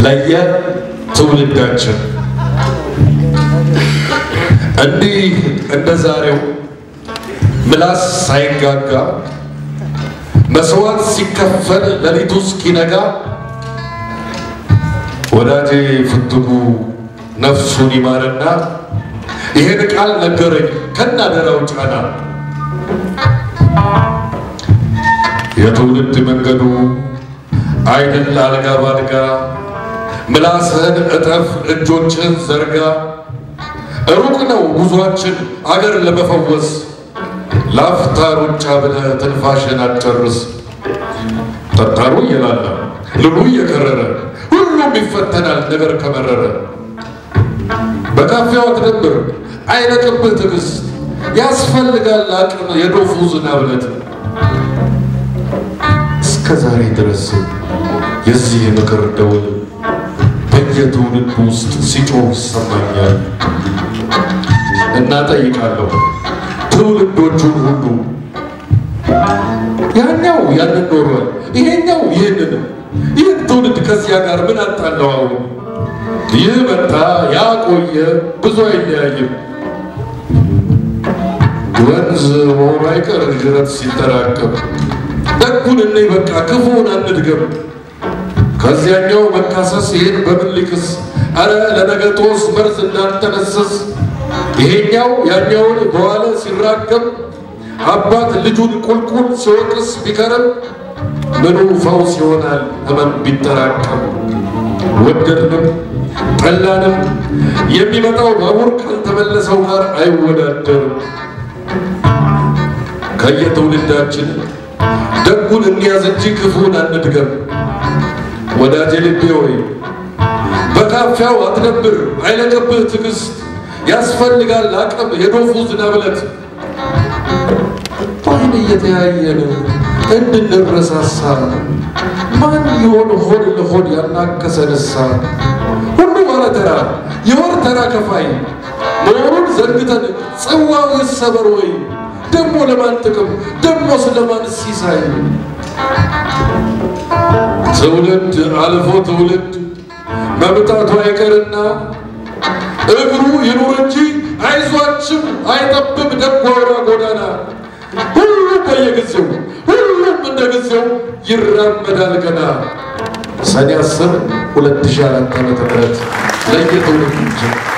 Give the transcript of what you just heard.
ለየትውልዳችን እንዲህ እንደ ዛሬው ምላስ ሳይጋጋ መስዋዕት ሲከፈል ሌሊቱ እስኪነጋ ወዳጄ ፍትጉ ነፍሱን ይማርና ይሄን ቃል ነገረኝ ከናደራው ጫና የትውልድ መንገዱ አይደል አልጋ ባልጋ ምላስህን እጠፍ እጆችህን ዘርጋ ሩቅ ነው ጉዟችን አገር ለመፈወስ ላፍታ ሩጫ ብለህ ትንፋሽን አትጨርስ ጠጣሩ እየላላ ልሉ እየከረረ ሁሉም ይፈተናል ነገር ከመረረ በካፌው አትደብር አይለቅብህ ትዕግስት ያስፈልጋል አቅም የዶፉ ዝናብለት እስከ ዛሬ ድረስ የዚህ ምክር ደውል በየትውልድ ውስጥ ሲጮህ ይሰማኛል እና ጠይቃለሁ ትውልዶቹን ሁሉ ያኛው ያንን ኖሯል፣ ይሄኛው ይህንን ይህን ትውልድ ከዚያ ጋር ምን አጣለው? አሁን ይህ መጣ ያ ቆየ ብዙ አይለያይም። ወንዝ መሆኑ አይቀር ጅረት ሲጠራቀም ደጉን እኔ በቃ ክፉን አንድገም። ከዚያኛው መካሰስ ይህን በምን ሊክስ? አረ ለነገ ጦስ መርዝ እንዳንተነስስ ይሄኛው ያኛውን በኋላ ሲራገም አባት ልጁን ቁልቁል ሲወቅስ ቢከረም ምኑ ፈውስ ይሆናል ህመም ቢጠራቀም። ወደድንም ጠላንም የሚመጣው ባቡር ካልተመለሰው ጋር አይወዳደርም። ከየትውልዳችን ደጉን እንያዝ እንጂ ክፉን አንድገም። ወዳጄ ልቤ ሆይ በካፊያው አትነብር፣ አይለቅብህ ትዕግስት ያስፈልጋል አቅም የዶፉ ዝናብለት በዓይን እየተያየን እንድንረሳሳ ማን ይሆን ሆድ ለሆድ ያናከሰንሳ ሁሉ ባለተራ የወር ተራ ከፋይ መሆኑን ዘንግተን ጽዋው ይሰበር ወይ ደሞ ለማን ጥቅም ደሞ ስለማን ሲሳይ ትውልድ አልፎ ትውልድ መምጣቱ አይቀርና እግሩ ይኑር እንጂ አይዟችም አይጠብም ደጓ ጎዳና ሁሉም በየጊዜው ሁሉም እንደ ጊዜው ይራመዳል ገና። ሰኔ አስር ሁለት ሺህ አራት ዓመተ ምህረት ለየትውልድ